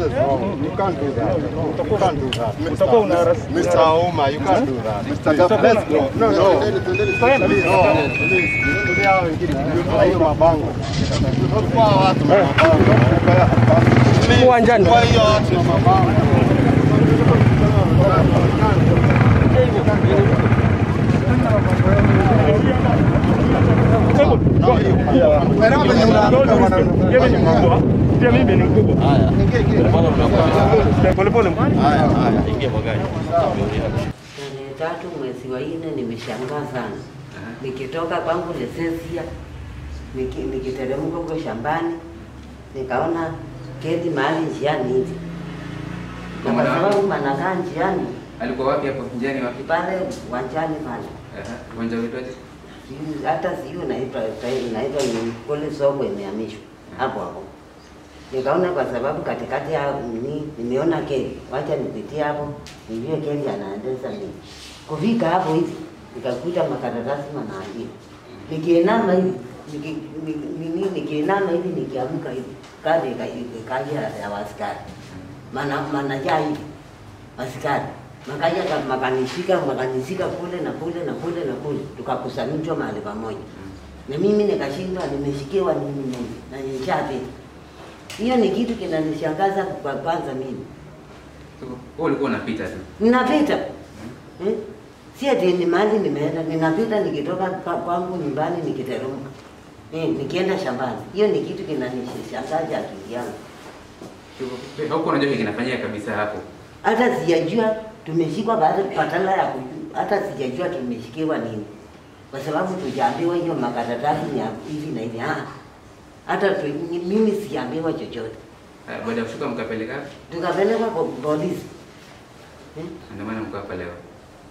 is wrong. You can't do that. You can't do that. Utakuwa una Mr. Auma, you can't do that. Mr. Utakuwa Let's go. No, no. Tutaenda. Please, no. Please. Tulia hao wengine. Tulia hiyo mabango. Kwa watu na mabango. Please. Uwanjani. Kwa hiyo watu na mabango. Pia mimi ni mkubwa. Pole pole. Tarehe tatu mwezi wa nne nimeshangaa sana, nikitoka kwangu Lesesia niki- nikiteremka huko shambani nikaona kedi mahali njiani hivi, na kwa sababu manakaa njiani Alikuwa wapi hapo? Njiani wapi? pale uwanjani pale Aha, Uwanja wetu Sijui- hata sijui naitwa naitwa ni kule soko imehamishwa hapo hapo. Nikaona kwa sababu katikati ya ni nimeona keli, wacha nipitie hapo nijue keli anaendeza nini. Kufika hapo hivi nikakuta makaratasi manaandika, nikiinama hivi niki- ni- nini nikiinama hivi nikiamka hivi kadi ika- ikaja ya askari mana manajaa hivi askari makaja ka- makanishika makanishika kule na kule na kule na kule, tukakusanyishwa mahali pamoja, na mimi nikashindwa nimeshikiwa nini mimi na nishapita. Hiyo ni kitu kinanishangaza kwa kwanza mimi Wewe ulikuwa unapita tu. ninapita eh? si ati ni mahali nimeenda, ninapita nikitoka kwa- kwangu nyumbani nikiteremka eh, nikienda shambani. Hiyo ni kitu kinanishangaza akili yangu. Wewe Haukuwa unajua kile kinafanyika kabisa hapo. hata sijajua tumeshikwa baada patala ya kujua, hata sijajua tumeshikiwa nini, kwa sababu tujaambiwa hiyo makaratasi ni ya hivi na hivi. Ah, hata tu, ni- mimi siambiwa chochote. Ah, Baada ya kushuka mkapeleka Tukapelekwa kwa polisi eh? ndio maana mko hapa leo.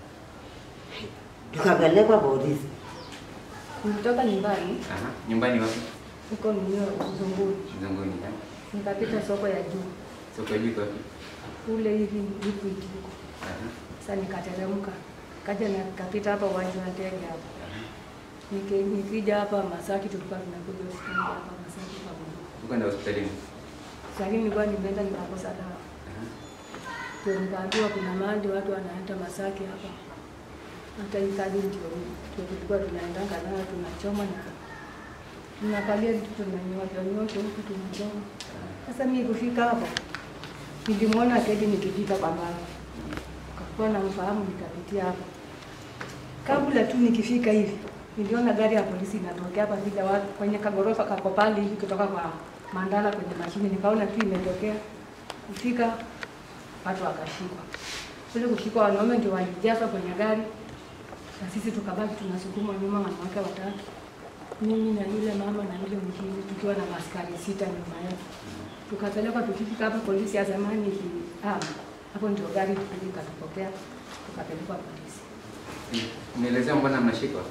tukapelekwa polisi Nilitoka nyumbani Aha, nyumbani wapi? huko ninio Zunguni, Mzanguni. eh? nikapita soko ya juu Soko juu wapi? kule hivi Liquid huko. Aha. Sasa nikateremka kaja na nikapita hapa uwanja wa ndege hapa, Niki- nikija hapa Masaki, tulikuwa tunakuja hospitali hapa Masaki pamoja. Ukaenda hospitalini. Lakini nilikuwa nimeenda nikakosa dawa, Aha. ndio nikaambiwa kuna mahali watu wanaenda Masaki hapa, hata hii kadi ndio ndio tulikuwa tunaendanga nayo tunachoma na tunakalia vitu tunanyosha nyosha huku tunachoma. Sasa mimi kufika hapo nilimwona Teddy nikipita kwa mbali, kakuwa na mfahamu, nikapitia hapo. Kabla tu nikifika hivi, niliona gari ya polisi inatokea hapa vile watu kwenye kagorofa kako pale hivi kutoka kwa Mandala kwenye mashine, nikaona tu imetokea. Kufika watu wakashikwa, kule kushikwa, wanaume ndio walijaza kwenye gari na sisi tukabaki tunasukuma nyuma, wanawake watatu, mimi na yule mama na yule mwingine, tukiwa na maskari sita nyuma yetu tukapelekwa tukifika hapa polisi ya zamani ikihama hapo ndio gari ilikuja ikatupokea tukapelekwa polisi Nielezea mbona mnashikwa?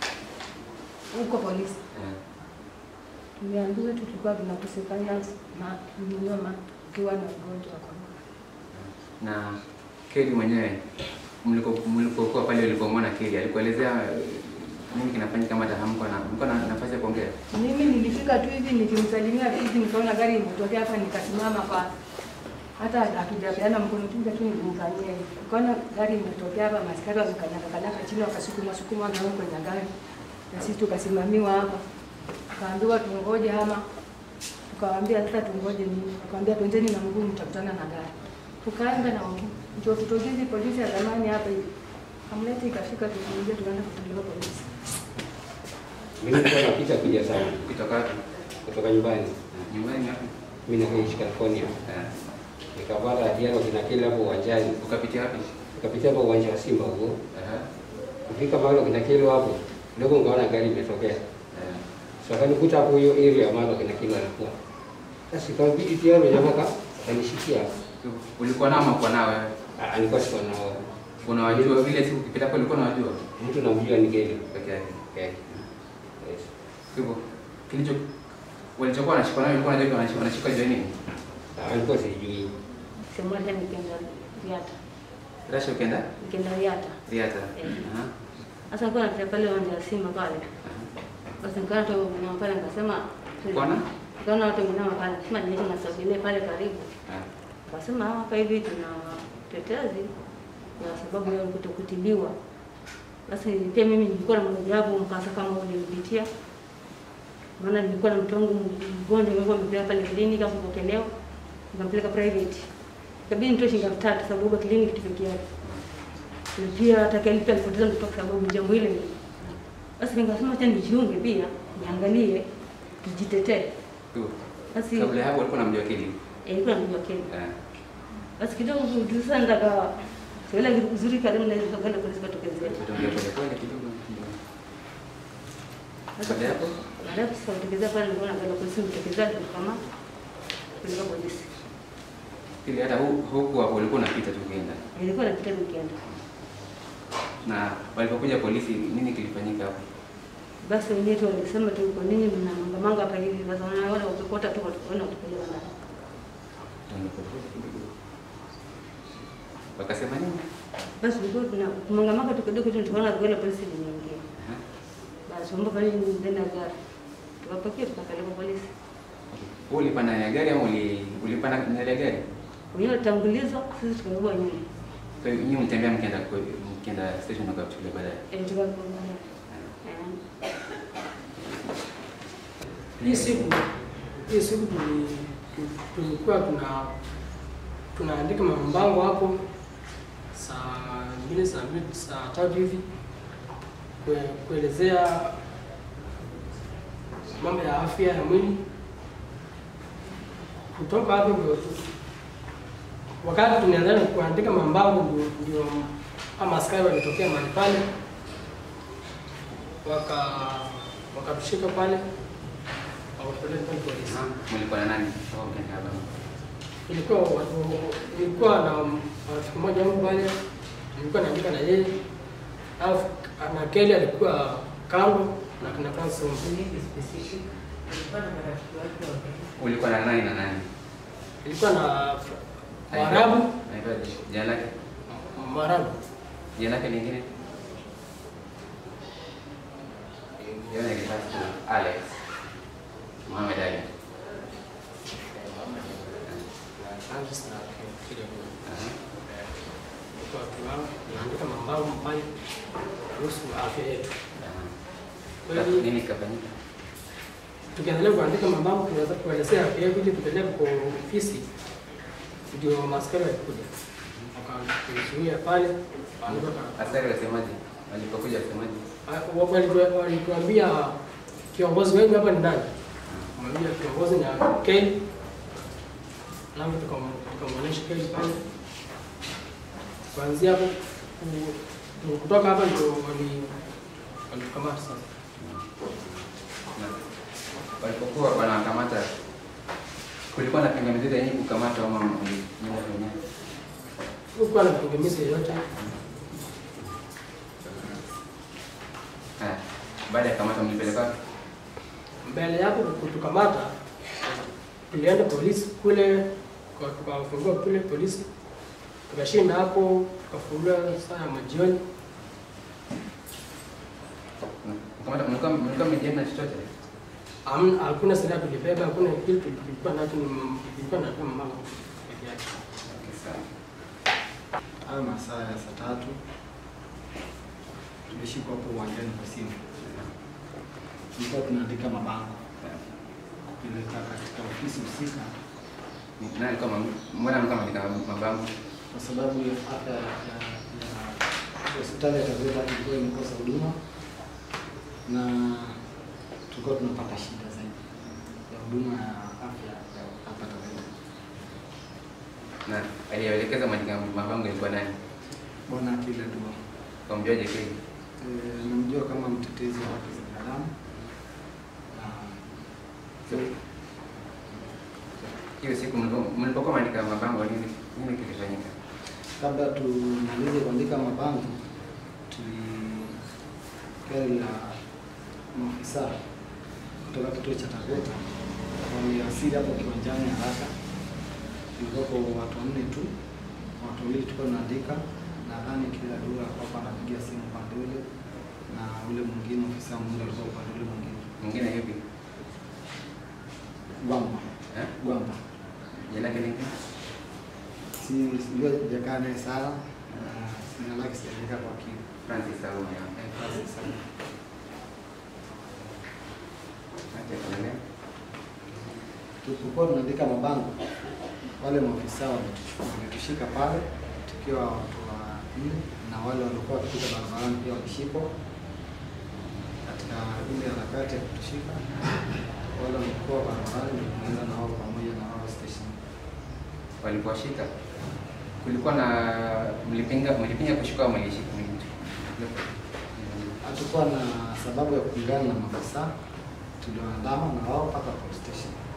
huko polisi Eh. tumeambiwa tulikuwa tunakosekana na nyuma ukiwa na ugonjwa wa korona Na Keli mwenyewe mliko- mlipokuwa pale ulipomwona Keli alikuelezea eh, nini kinafanyika kama hata hamko na mko na nafasi ya kuongea? mimi nilifika tu hivi nikimsalimia hivi nikaona gari imetokea hapa nikasimama kwa hata hatujapeana mkono tu tu nilimfanyia hivi nikaona gari imetokea hapa maskari wamekanyaka kanyaka chini wakasukuma sukuma na huko kwenye gari na sisi tukasimamiwa hapa tukaambiwa tungoje ama tukawaambia sasa tungoje nini tukawaambia twendeni na mguu mtakutana na gari tukaenda na mguu ndio tutojizi polisi ya zamani hapa hivi amleti ikafika tukuingia tukaenda kutolewa polisi Mimi nilikuwa napita kuja sana Ukitoka wapi? kutoka nyumbani. Nyumbani wapi? Mimi naishi California. Eh. Nikapata ajali kinakili hapo uwanjani. Ukapitia wapi? Nikapitia hapo uwanja wa Simba huko. Aha. Kufika mahali kinakili hapo. Ndio nikaona gari imetokea. Eh. So akanikuta hapo hiyo area ambapo kinakili alikuwa. Sasa ikabidi tayari jamaa ka akanishikia. Ulikuwa nao ama uko nao wewe? Ah, Alikuwa siko nao. Unawajua vile siku ukipita hapo ulikuwa unawajua Mtu namjua ni gari. peke yake. Okay. Yes. Kwa hivyo kilicho walichokuwa wanashikwa nayo ulikuwa unajua wanashikwa wanashikwa juu ya nini? Ah, Alikuwa sijui. siku moja nikaenda Riata Rasha ukienda nikaenda Riata Riata. Eh. Aha. Sasa nilikuwa napita pale uwanja wa Simba pale. Basi nikaona watu wengine pale nikasema Kuona? nikaona watu wengine pale. Sema niende nasogelee pale karibu. Ah. Akasema hapa hivi tuna tetezi kwa sababu ya kutokutibiwa. Basi pia mimi nilikuwa na mojawapo mkasa kama ulinipitia, maana nilikuwa na mtu wangu mgonjwa, nilikuwa nimepeleka pale kliniki hapo kupokelewa, nikampeleka private, ikabidi nitoe shilingi elfu tatu sababu kliniki kitu peke yake, na pia hata kile pia alipoteza mtoto kwa sababu jambo hile. Basi nikasema acha nijiunge pia niangalie, nijitetee. Tu. Basi Kabla ya hapo ulikuwa unamjua Kili? eh, ilikuwa namjua Kenya. Eh. Basi kidogo tu sasa ndaka sasa uzuri karibu na hizo kwenda polisi katokezea. Tutaongea pole pole kidogo. Baada ya hapo Baada ya sasa kutokezea pale nilikuwa nakwenda polisi kutokezea kama kulika polisi. Kili hata hu- huku hapo ulikuwa unapita tu ukienda. Nilikuwa napita nikienda. Na walipokuja polisi nini kilifanyika hapo? Basi wenyewe tu walisema tu kwa nini mna manga manga hapa hivi sasa wanaona wakikota tu wanaona kupeleka ndani. Tuongea pole pole kidogo. Wakasema nini? Basi tulikuwa tuna manga manga tu kidogo tu tukaona gari la polisi limeingia. Aha. Basi mambo pale ni ndani ya gari. Tukapakia tukapeleka polisi. Wewe ulipanda na gari ama uli ulipanda na ile gari? Wenyewe tangulizwa sisi tukabeba nyuma. Kwa hiyo nyinyi mtembea mkienda kwe- mkienda station na kuchukulia baadaye. Eh tukabeba. Eh. Hii siku hii siku tuli- tulikuwa tuna tunaandika mabango hapo saa mbili saa mbili saa tatu hivi kue- kuelezea mambo ya afya ya mwili. Kutoka hapo ndio tu- wakati tunaendelea na kuandika mabango ndio, ndio ama askari walitokea mahali pale waka wakatushika pale wakatupeleka pale polisi. Mlikuwa na nani? Au mkienda hapa? Ilikuwa watu ilikuwa na rafiki mmoja wangu pale, nilikuwa naandika na yeye, alafu na Kelly alikuwa kando na kina Francis Ombi. Ulikuwa na nani na nani? Ilikuwa na Waarabu, Anaitwa jina lake? Waarabu Jina lake lingine? Jina lake basi Alex. Mohamed Ali. Francis na Kelly. Aha. Ilikuwa tunao tunaandika mambo pale kuhusu afya yetu. Aha. Kweli Nini kikafanyika? tukiendelea kuandika mambo tunaweza kuelezea afya yetu ili tupeleke kwa ofisi, ndio maaskari walikuja wakatuzuia pale, waandika Askari wasemaje? Walipokuja wasemaje? Wa- walitu- walituambia kiongozi wenu hapa ni nani? Mwambia kiongozi ni Ken. Alafu tukam- tukamwonyesha Ken pale. Kuanzia hapo ku- kutoka hapa ndio wali walitukamata sasa. Na walipokuwa wanakamata kulikuwa na pingamizi yenye kukamata ama mlinyuma wenyewe? Hukuwa na pingamizi yoyote. Haya. Baada ya kamata mlipeleka wapi? Mbele yako kutukamata, tulienda polisi kule, kwa- tukawafungua kule polisi, tukashinda hapo, tukafunguliwa saa ya majioni. Kamata mlikuwa mlikuwa mmejienda chochote? Hamna- hakuna silaha tulibeba, hakuna kitu tulikuwa nacho, ni tulikuwa na tu mama peke yake. Okay, sawa. Hayo masaa ya saa tatu tulishikwa hapo uwanjani kwa simu, tulikuwa tunaandika mabango kupeleka katika ofisi husika, Ni- Nani alikuwa mam- mbona mlikuwa mnaandika mabango? kwa sababu ya afya ya ya- ya hospitali ya Taveta ilikuwa imekosa huduma na tulikuwa tunapata shida zaidi ya huduma ya afya ya hapa Taveta. Na aliyeelekeza maandika mabango ilikuwa nani? Bwana Akila Dua Kwa mjuaje kweli? Eh, namjua kama mtetezi wa haki za binadamu na Hiyo siku mlipo- mlipokuwa mnaandika mabango nini nini kilifanyika? kabla tumalize kuandika mabango, tuli gari la maafisa kutoka kituo cha Taveta waliwasili hapo kiwanjani haraka. Ilikuwako watu wanne tu, watu wawili tulikuwa tunaandika, nadhani kila dura hapa anapigia simu upande ule na ule mwingine ofisa mmoja alikuwa upande ule mwingine. Mwingine yupi? Gwamba, Eh? Gwamba, Jina lake lingine? si sijua sijakaa naye sana na jina lake sijaandika kwa kina. Francis Auma ya. Eh, Francis sana. Acha tuendelee. Tulipokuwa tunaandika mabango, wale maafisa wametush- wametushika pale tukiwa watu wanne, na wale waliokuwa wakipita barabarani pia walishikwa katika ile harakati ya kutushika. Wale walikuwa barabarani ndio tunaenda na wao pamoja na wao station. Walipowashika kulikuwa na mlipinga mlipinga kushika au mlishika? Hatukuwa na sababu ya kupingana na maafisa, tuliwaandama na wao mpaka police station.